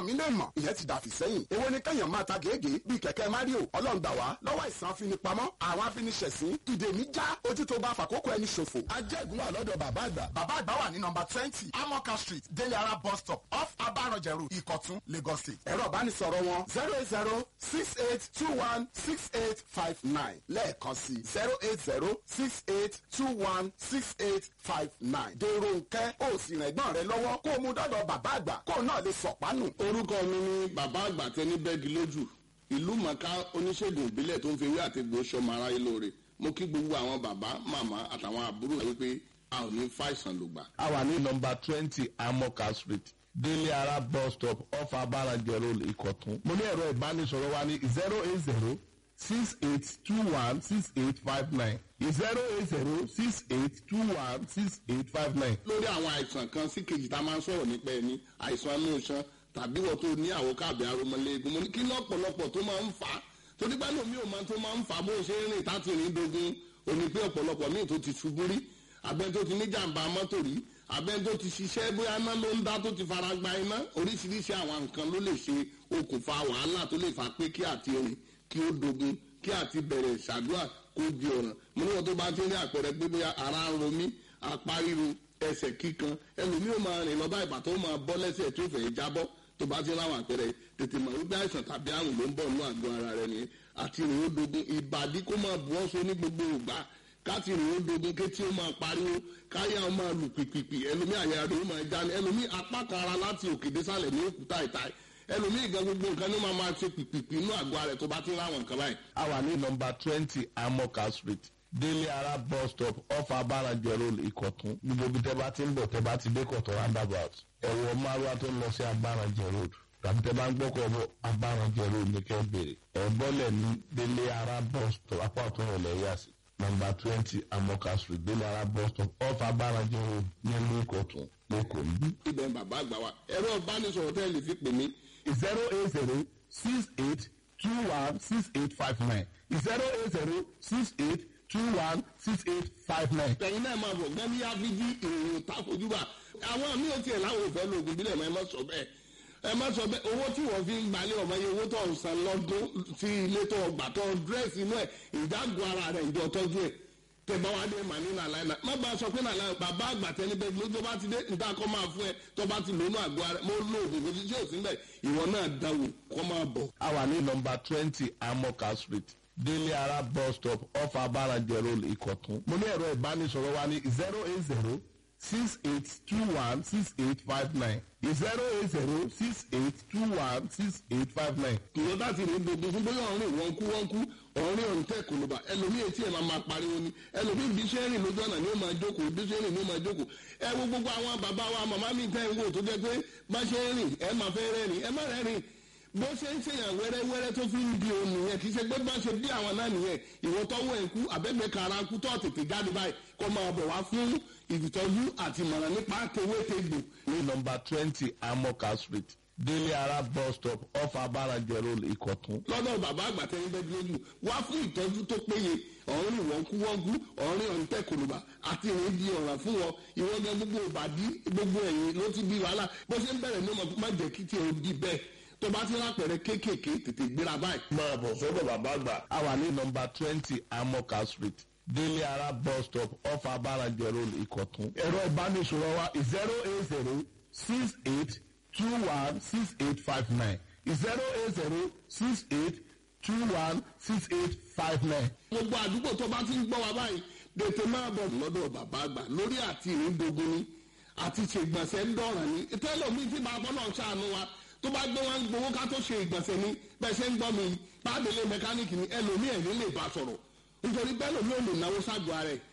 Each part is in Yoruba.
mí lè mọ̀ ìyẹn ti dàfí sẹ́yìn èwo ni kẹ́yàn máa ta gègé bíi kẹ̀kẹ́ mario ọlọ́run gbà wá lọ́wọ́ ìsàn afinipamọ́ àwọn afiniṣẹ̀sín ìdè mi já ojú tó bá fàkókò ẹni ṣòfò. ajẹ́gun wà lọ́dọ̀ bàbá àgbà. bàbá àgbà wà ní nọmba twenty amoka street délé ara bus stop off abaranjẹrù ìkọ̀tún lagos state. ẹ̀rọ ìbánisọ̀rọ̀ wọn zero eight zero six eight two one six eight five nine lẹ́ẹ̀kan sí zero eight zero six eight two one six eight five nine. dèrò nkẹ́ ó sì rìn ẹ̀gbọ́n rẹ lọ́wọ́ kó o mú dọ́dọ̀ bàbá àgbà kó o náà lè sọ̀pánù. orúkọ mi ni bàbá àgbà tẹni bẹ́ẹ̀gì lójú ìlú mọ̀ká oníṣègùn ìbílẹ̀ tó ń fi ewé àti egbò sọmọ aráyé lóore mo kí gbogbo àwọn bàbá màmá àtàwọn àbúrò wípé a ò ní fàìsàn lògbà. a wà ní nọmba twenty amoka street délé ara bus stop off abarajẹ road ìkọ̀tún. mo ní ẹ̀rọ ìbánisọ̀rọ̀ wa ní zero eight zero six eight two one six eight five nine zero eight zero six eight two one six eight five nine. lórí àwọn àìsàn kan sí kejì tá a máa ń sọ̀rọ̀ nípa ẹni àìsàn inú iṣan tàbí wọ́n tó ní àwòkábí aromọléegun mo ní kí lọ́pọ̀lọpọ̀ tó máa ń fà á torí bá lómi ò máa tó máa ń fà á bó ṣe ń rìn táti rìn dogun òní pé ọ̀pọ̀lọpọ̀ míì tó ti ṣubú rí abẹ́ni tó ti ní jàǹbá mọ́tò rí abẹ́ni tó ti ṣiṣẹ́ bóyá iná ló ń dá tó ti fara gba iná oríṣiríṣi àwọn nǹkan ló lè ṣe okùnfà wàhálà tó lè fà pé kí àti rìn kí ó dogun kí àti bẹ̀rẹ̀ ṣàdúrà kó di ọ̀ràn mo ní wọn tó bá ti rí àpẹẹrẹ pé bóyá ara ń ro mí apá ríro ẹsẹ̀ kíkan ẹlòmíì ó máa rìn lọ bá ìbàtọ́ ó máa bọ́ lẹ́sẹ̀ tó fẹ́ jábọ́ tó bá ti láwọn àpẹẹrẹ tètè mọ̀ wípé àìsàn tàbí àrùn ló ń bọ̀ nínú àgọ́ ara rẹ nìyẹn àti rìn ó dogun ìbàdí kó máa bu ọ́sọ ní gbogbo ìgbà káti rìn ó dogun kétí ó máa pariwo káyà ó máa lù pìpìpì ẹlòmíì àyà rẹ ó máa já ní ẹlòmíì apá kan ara láti òkè désàlẹ̀ ní òkúta ìta ẹlòmíì gan gbogbo nǹkan ní ó máa máa ṣe pìpìpì inú àgọ́ ara rẹ tó bá ti láwọn nǹkan báyìí. a wà ní nọmba twenty amoka street délé ara bus stop off abarajẹ road ìkọ̀tún gbogbo ibi tẹ́ bá ti ń bọ̀ tẹ́ bá ti dé kọ̀tún roundabout ẹ̀wọ̀ márùwá tó ń lọ sí abarajẹ road tàbí tẹ́ bá ń gbọ́kọ̀ bọ̀ abarajẹ road ní kẹ́ bèrè ẹ̀gbọ́lẹ̀ ní délé ara bus stop apá ọ̀tún ìrọ̀lẹ́ yà sí nọmba twenty amoka street délé ara bus stop off abarajẹ road nílùú ìkọ̀tún lẹ́kọ̀ọ́ níbí. ibẹ̀ bàbá àgbà wa ẹ̀rọ ìbánisọ̀rọ̀ tẹ́ lè fi pè mí zero eight zero six eight two one six eight five nine zero eight zero six eight two one six eight five nine. ẹ̀yin náà máa bọ̀ gbẹ́mí áfíjí ìròyìn takojúbà àwọn mi ò tiẹ̀ láwọn òfẹ́ lóògùn bílẹ̀ mọ́ ẹ má sọ bẹ́ẹ̀ ẹ má sọ bẹ́ẹ̀ owó tí wọ́n fi ń gbalẹ̀ ọmọ yẹn owó tó ń san lọ́dún sí ilé tó gbà tó dírẹ́sì inú ẹ̀ ìdágùn ara rẹ̀ ìjọ tọ́jú ẹ̀ tẹ̀bá wa dé màá ní nàlá ẹ̀ má bá a sọ pé nàlá ẹ̀ bàbá àgbà tẹni bẹ́ẹ̀ ló tó bá ti dé níta kọ́ máa fún ẹ tó bá ti lónú àgọ́ ara mo lo oògùn kò sí tí ò sí bẹ́ẹ̀ ìwọ náà dáwò kọ́ máa bọ̀. a wà ní nọmba twenty amoka street délé ara bus stop off abarajẹ road ìkọ̀tún. mo ní ẹ̀rọ ìbánisọ̀rọ̀ wa ní zero eight zero six eight two one six eight five nine zero eight zero six eight two one six eight five nine. ìwọ bá ti rìn gbogbo fún bóyá ọ̀rìn wọn kú wọn kú ọ̀rìn ọ̀rìn tẹ̀ kò ló bá ẹlòmíì etí ẹ̀ máa máa pariwo ni ẹlòmíì bí ṣe ń rìn lójú ọ̀nà ni ó máa jókòó bí ṣe ń rìn ni ó máa jókòó ẹ wo gbogbo àwọn bàbá wa màmá mi tẹ́ ń wò tó jẹ́ pé bá ṣe ń rìn ẹ máa fẹ́ rẹ́rìn ẹ má rẹ́rìn bó ṣe ń ṣèyàn wẹ́rẹ́wẹ́rẹ́ tó fi ń di òun nìyẹn kì í ṣe pé bá ṣe bí àwọn náà nìyẹn ìwọ tọ́wọ́ ẹ̀ kú àbẹ́gbẹ́ kara kú tó tètè jáde báyìí kó máa bọ̀ wá fún ìtọ́jú àti ìmọ̀ràn nípa tewétegbò ní nọmba twenty amoka street délé ara bus stop off abarajẹ road ìkọ̀tún. lọ́dọ̀ bàbá àgbà tẹ́yìn bẹ́ẹ̀ lójú wá fún ìtọ́jú tó péye ọ̀rìn wọ́nkúwọ́nkú ọ̀rìn ọ̀ǹtẹ̀ kòlùbà àti ìrìn di ọ̀ràn fún wọn ìwọ́n gan gbogbo ìbàdí gbogbo ẹ̀yìn ló ti di wàhálà bó ṣe ń bẹ̀rẹ̀ ní ọmọ má jẹ́ kí tí o di bẹ́ẹ̀ tó bá ti rápẹ̀rẹ̀ kéékèèké tètè gbéra báyìí. máa bọ̀ sọ́dọ̀ bàbá àgbà. a wà ní nọmba twenty amoka street délé ara bus stop off abarajẹ road ìkọ̀tún. ẹ̀rọ ìbánisọ̀rọ̀ wa zero eight zero six eight two one six eight five nine zero eight zero six eight two one six eight five nine. gbogbo àdúgbò tó bá ti ń gbọ́ wa báyìí tètè máa bọ̀ lọ́dọ̀ bàbá àgbà lórí àti ìrìndogun ni àti ṣègbọ̀nsẹ̀ ń dọ̀ràn ni tẹ́lọ̀mí tí bàbá náà ṣàánú wa tó bá gbé wọn gbowó ká tó ṣe ìgbọ̀nsẹ̀ ni bẹ́ẹ̀ ṣe ń gbọ́ mi pàdélé mẹkáníìkì ni ẹlòmíì ẹ̀ ní lè bá sọ̀rọ̀ nítorí bẹ́ẹ̀ lòmí ò lè náwó ságọ́ ara ẹ̀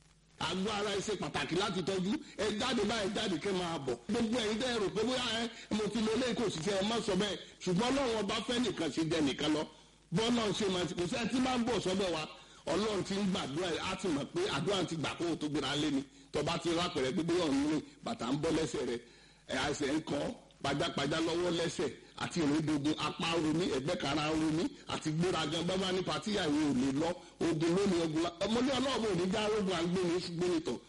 àgọ́ ara ẹ̀ ṣe pàtàkì láti tọ́jú ẹ jáde báyìí jáde kẹ́ máa bọ̀ gbogbo ẹ̀yin dẹ́ rò pé bóyá ẹ mo ti lo eléyìí kò sì ṣe ẹ má sọ bẹ́ẹ̀ ṣùgbọ́n ọlọ́run ọba fẹ́ nìkan ṣe jẹ nìkan lọ bọ́ọ̀lù ṣe máa ti kò sẹ́ni tí máa ń bọ̀ sọ́dọ̀ wa ọlọ́run ti ń gbàdúrà ẹ̀ á ti mọ̀ pé àdúrà ti gbà kó o tó gbéra lé ni tọba ti rápẹ̀rẹ̀ pé bóyá ọ̀nù rìn bàtà ń bọ́ lẹ́sẹ̀ rẹ̀ ẹ̀ àìsàn ń kọ́ pajápajá lọ́wọ́ lẹ́sẹ̀ àti ìrìndògùn apá romi ẹ̀gbẹ́ kara romi àti gbéragan bábá ní patíyà ìwé ò lè lọ ogun lónìí ogun la ọmọdé ọlọ́ọ̀bù ò ní já rogun àgbẹ̀ni ṣùgbọ́n nìtọ̀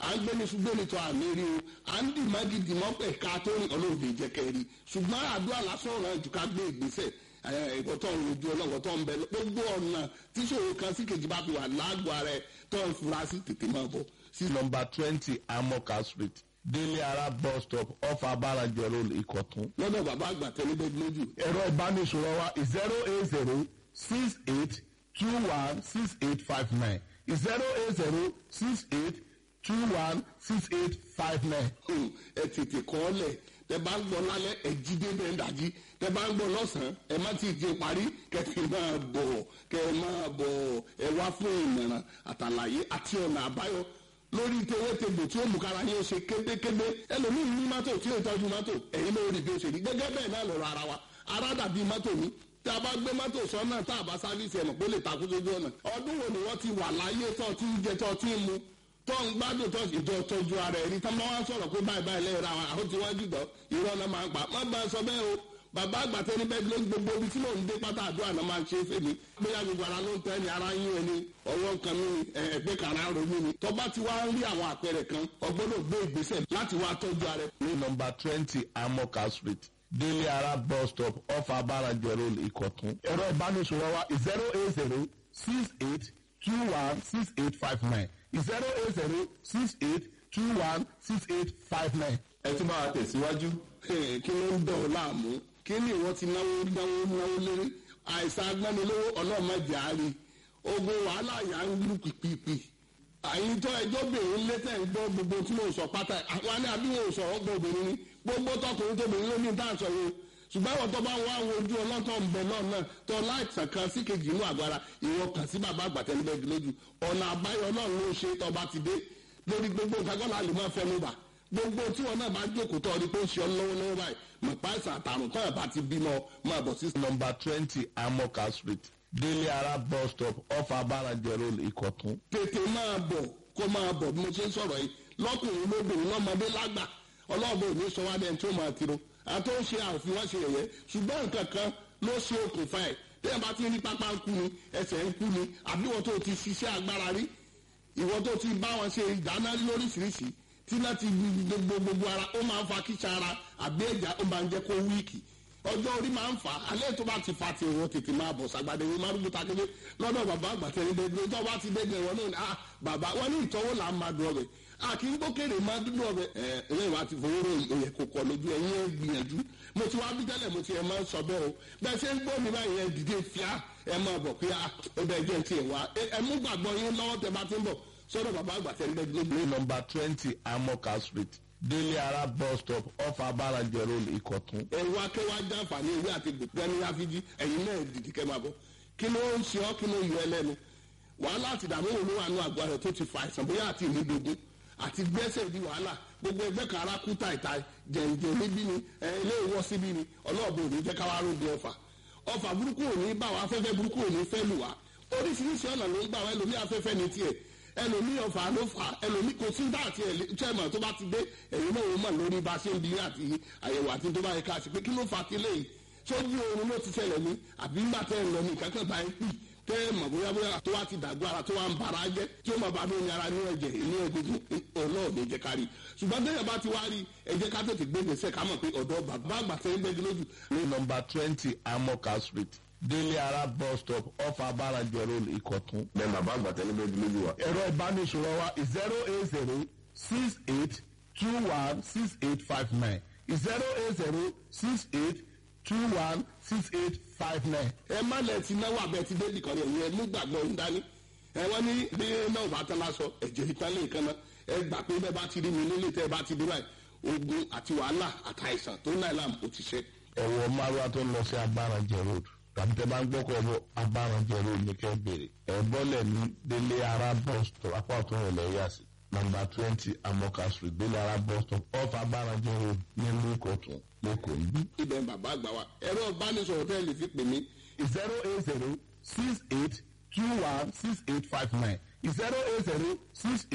à ń gbéni ṣùgbọ́n tó àmì rí o à ń dì mágídì mọ́pẹ̀ ká tó rìn ọlọ́ọ̀dẹ jẹ́kẹ́ rí ṣùgbọ́n àdúrà lásán ọ̀ràn jù ká gbé ìgbésẹ̀ ẹ̀kọ́ tó ń rojú ọlọ́wọ́ tó ń bẹ gbogbo ọ̀nà tíṣòro kan sí kejì bá fi wà lágbo ara ẹ̀ tó ń fura sí tètè máa bọ̀ sí nọmba twenty amoka street délé ara bus stop off abarajẹ road ìkọ̀tún. lọ́dọ̀ bàbá àgbà tẹ́lẹ́gbẹ́ lójú. ẹ̀rọ ìbánisọ̀rọ̀ wa zero eight zero six eight two one six eight five nine zero eight zero six eight two one six eight five nine. ẹ tètè kọ́ ọ lẹ̀ tẹ bá ń gbọ́ lálẹ́ ẹ jí dé bẹ́ẹ̀ dájí tẹ bá ń gbọ́ lọ́sàn-án ẹ má ti di parí kẹtì máa bọ̀ kẹ máa bọ̀ ẹ wá fún ìmọ̀ràn àtàlàyé àti ọ̀nà àbáyọ lórí tewétegbò tí ó mú kára yín ó ṣe kébékébé ẹlòmíín ní mọ́tò tí ó tọ́jú mọ́tò ẹ̀yin ló rí bí ó ṣe rí gẹ́gẹ́ bẹ́ẹ̀ náà lọ́rọ̀ ara wa ara dàbí mọ́tò ní tí a bá gbé mọ́tò sọ́nà tá a bá sáfíìsì ẹ̀mọ̀ pé ó lè takú sójú ọ̀nà ọdún wo ni wọ́n ti wà láyé tó ti ń jẹ tó ti ń mu tó ń gbádùn tó ìjọ tọ́jú ara ẹ̀rí tá máa wá sọ̀rọ̀ pé báyìí báyìí lẹ́yìn ra àwọn àwọn tí wọ́n jù dọ́ irọ́ náà máa ń pa má bá a sọ bẹ́ẹ̀ o bàbá àgbàtẹ́ ní bẹ́ẹ̀ ló ń gbogbo ibi tí mò ń dé pátá àdúrà náà máa ń ṣe é fèmí bóyá gbogbo ara ló ń tẹ́ ni ara yín ẹni ọwọ́ nǹkan mi ẹgbẹ́ kan ara ronú ni tó bá ti wá ń rí àwọn àpẹẹrẹ kan ọgbọ́dọ̀ gbé ìgbésẹ̀ láti wá tọ́jú ara ẹ̀. ní nọmba twenty amoka street délé ara bus stop off abarajẹ road ìkọ̀tún. ẹ̀rọ ìbánisọ̀rọ̀ wa zero eight zero six eight two one six eight five nine zero eight zero six eight two one six eight five nine. ẹ tún máa tẹ̀síwájú. kí ló ń dọ̀ ọ́ láàmú kí ni ìwọ ti náwó náwó náwó lérí àìsàn agbánilówó ọlọ́mọdé àárín ogun wàhálà yà ń lù pìpìpì àyíntọ́ ẹjọ́ bèrè létẹ̀ ń gbọ́ gbogbo tí mo sọ pátá àwọn ní àbí wọn ò sọ̀rọ̀ gbọ́ obìnrin ni gbogbo tọkùnrin tóbìnrin ló ní dáǹsọ̀ yìí ṣùgbọ́n àwọn tó bá wá àwọn ojú ọlọ́tọ̀ ń bẹ náà náà tó láìsàn kan sí kejì inú àgbára ìwọ kàn sí bàbá àgbàtẹ́lẹ́gbẹ̀ẹ́ lójú ọ̀nà àbáyọ náà ló ṣe tọba ti dé lórí gbogbo nǹkan kọ́ la lè máa fẹnu bà gbogbo tí wọn náà bá jókòó tọ́ ọ ní pé ó ṣe ọ lọ́wọ́ lọ́wọ́ báyìí mọ̀ páìsà àtàrùn tọ́ ẹ̀ bá ti bímọ máa bọ̀ sí. nọmba twenty amoka street délé ara bus stop off abarajẹ road ìkọ̀tún. tètè máa bọ̀ kó máa bọ̀ bí mo ṣe ń sọ̀rọ̀ yìí lọ́kùnrin lóbìnrin lọ́mọdé lágbà ọlọ́ọ̀bẹ òní sọ wá dẹ́n tó máa tiro àti ó ṣe àfihàn ṣe yẹ̀yẹ́ ṣùgbọ́n nǹkan kan ló ṣe okùnfà ẹ̀ tẹ́yìn bá ti rí pápá ń kú ni ẹsẹ̀ ń kú ni àbí wọ́n tó ti ṣiṣẹ́ agbára rí ìwọ́n tó ti bá wọn ṣe ìdáná lóríṣiríṣi tí láti gbogbo gbogbo ara ó máa ń fa kíṣà ara àbí ẹ̀já ó máa ń jẹ́ kó wíìkì ọjọ́ orí máa ń fà á alẹ́ tó bá ti fa ti ìwọ tètè máa bọ̀ sàgbàdé ìwé márùn ta kéde lọ́dọ̀ bàbá àgbàtẹ́ ní dédé tó bá ti dédé ìwọ náà ni ah bàbá wọn ní ìtọ́wò là ń máa dùn ọbẹ̀ a kì í gbókèrè máa dúdú ọbẹ̀ ẹ ẹ ìwà ti fowó rò òyẹ kò kọ lójú ẹ̀yìn ẹ̀ gbìyànjú mo ti wá bí tẹ́lẹ̀ mo ti ẹ̀ máa ń sọ bẹ́ẹ̀ o bẹ́ẹ̀ ṣe ń gbọ́ mi báyìí ẹ̀ dìde fíà ẹ̀ máa bọ̀ pé ó bẹ́ẹ̀ jẹ́ ti ẹ̀ wá ẹ̀ mú gbàgbọ́ yín lọ́wọ́ tẹ bá ti ń bọ̀ sọ́dọ̀ bàbá àgbàtẹ́ ní dédé ní nọmba twenty amoka street délé ara bus stop off abarajẹ road ìkọ̀tún. ẹ̀rù akẹ́wà jàǹfààní ewé àti gbẹ̀gbẹ́ni ráfíjì ẹ̀yin náà dìdí kẹ́ máa bọ̀ kí ló ń ṣe ọ́ kí ló yọ ẹ lẹ́nu wàhálà àti ìdààmú wo ló wà nù àgọ́ rẹ̀ tó ti fa àìsàn bóyá àti ìnídogun àti gbẹ́sẹ̀ di wàhálà gbogbo ẹgbẹ́ kan ara kú tàìtà jẹ̀ǹjẹ̀ níbí ni ilé ìwọ́ síbí ni ọlọ́ọ̀bù ò ní jẹ́ káwá rògbò ọ̀fà ọ̀fà burúkú ò ní bá wa afẹ́fẹ́ burúkú ò ní fẹ́ lù wá oríṣiríṣi ọ̀nà ló ń gbà wá ẹlòmí afẹ́fẹ́ ní tiẹ̀ ẹlòmí ọ̀fà ló fà ẹlòmí kò sí dáàtì ẹ̀ chairman tó bá ti dé ẹ̀yin náà ó mọ̀ lórí bá a ṣe ń bí àti àyẹ̀wò àti tó bá yẹ ká ṣe pé kí ló fà á ti léyìí sójú oorun ló ti ṣẹlẹ̀ ní àbí ńgbà tẹ́ ẹ̀ lọ ní kankan bá ẹ pì tẹ́ ẹ mọ̀ bóyá bóyá tó wá ti dàgbọ́ ara tó wá ń bara jẹ́ tí ó máa bá ní ara ní ẹ̀jẹ̀ ní egungun ọlọ́ọ̀dẹ jẹ́ ká rí ṣùgbọ́n tẹ́yẹ̀ bá ti wá rí ẹ jẹ́ ká tètè gbé gbèsè ká mọ̀ pé ọ̀dọ́ bàbá àgbà tẹ́ ń gbẹ́jú lójú. ní nọmba twenty amoka street délé ara bus stop off abarajẹ road ìkọ̀tún. bẹ́ẹ̀ bàbá àgbàtẹ́ níbẹ̀ lójú wa. ẹ̀rọ ìbánisọ̀rọ̀ wa zero eight zero six eight two one six eight five nine zero eight zero six eight two one six eight five nine. ẹ má lẹ ti náwó abẹ ti dé nìkan yẹn yẹn mú gbàgbọ́ ń dání ẹ wọ́n ní bí náà bá tán lásọ ẹ̀jẹ̀ ìtàn lè kan náà ẹ gbà pé bẹ́ẹ̀ bá ti rí mi nílé tẹ́ ẹ bá ti dé báyìí ogun àti wàhálà àtàìsàn tó náà làm ó ti ṣe. ẹ̀wọ̀ márùá tó ń lọ sí abarajẹ road tàbí tẹ bá ń gbọ́kọ̀ bọ̀ abarajẹ road ní kẹ́ bèrè ẹ̀ bọ́lẹ̀ ní délé ara bus stop apá ọ̀tún rẹ̀ lẹ́yìn àsì nọmba twenty amoka street délé ara bus stop off abarajẹ road nílùú ìkọ̀tún lẹ́kọ̀ọ́ níbí. ibẹ̀ ń bàbá àgbà wa ẹ̀rọ ìbánisọ̀rọ̀ tẹ́ ẹ lè fi pè mí zero eight zero six eight two one six eight five nine zero eight zero six eight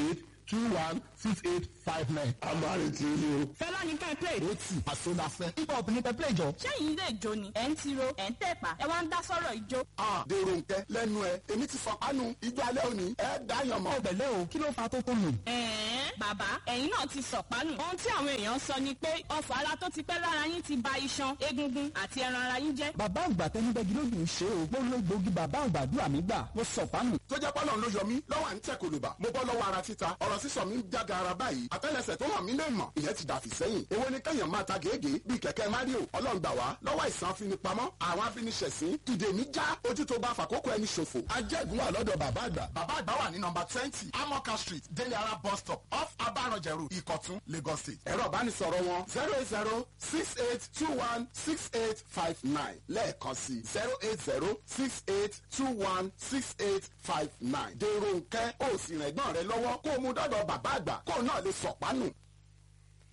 two one six eight five nine. agbára ti ní o. fẹ́lá ní kẹ́ ẹ play. ó tì àsọdàfẹ́. hip hop ní pẹ́pẹ́ ìjọ. sẹ́yìn ilé ìjó ni ẹ̀ ń tiro ẹ̀ ń tẹ̀pá ẹ wá ń dá sọ́rọ̀ ìjó. Ah, dèrò nkẹ lẹ́nu ẹ èmi ti fọ kánú ijó alẹ́ òní ẹ dáyàn mọ́. ọ̀bẹ̀lẹ̀ o kí ló fa tó tó nù. ẹ̀ẹ́n bàbá ẹ̀yin náà ti sọ̀pánù. ohun tí àwọn èèyàn sọ ni pé ọfọ̀ ara tó ti pẹ́ lára yín ti ba iṣan egungun àti ẹran ara yín jẹ́. bàbá àgbà tẹnibẹ́gi lójú ń ṣe o mo lo egbògi bàbá àgbà dúrà mí gbà mo sọ fánù. tó jẹ́ pọ́lọ́ ló yọ mí lọ́wọ́ à ń tẹ̀ kòlùbà mo bọ́ lọ́wọ́ ara títa ọ̀rọ̀ sísọ mi ń jága ara báyìí àtẹ́lẹsẹ̀ tó hàn mí lè mọ̀ ìyẹn ti dàfí sẹ́yìn èwo ni kẹ́yàn máa ta gègé bíi kẹ̀kẹ́ mario ọlọ́ngbà wá lọ́wọ́ ìsàn afinipamọ́ àwọn afiniṣẹ̀sín ìdè mi já ojú tó bá fàkókò ẹni ṣòfò ajẹ́gun wà lọ́dọ̀ bàbá àgbà bàbá àgbà wà ní nọmba twenty amoka street délé ara bus stop off abaranjẹrù ìkọ̀tún lagos state ẹ̀rọ ìbánisọ̀rọ̀ wọn zero eight zero six eight two one six eight five nine lẹ́ẹ̀kan sí zero eight zero six eight two one six eight five nine dèrò nkẹ́ ó sì rẹ̀gbọ́n rẹ lọ́wọ́ kó o mú dọ́dọ̀ bàbá àgbà kó o náà lè sọ̀pánù.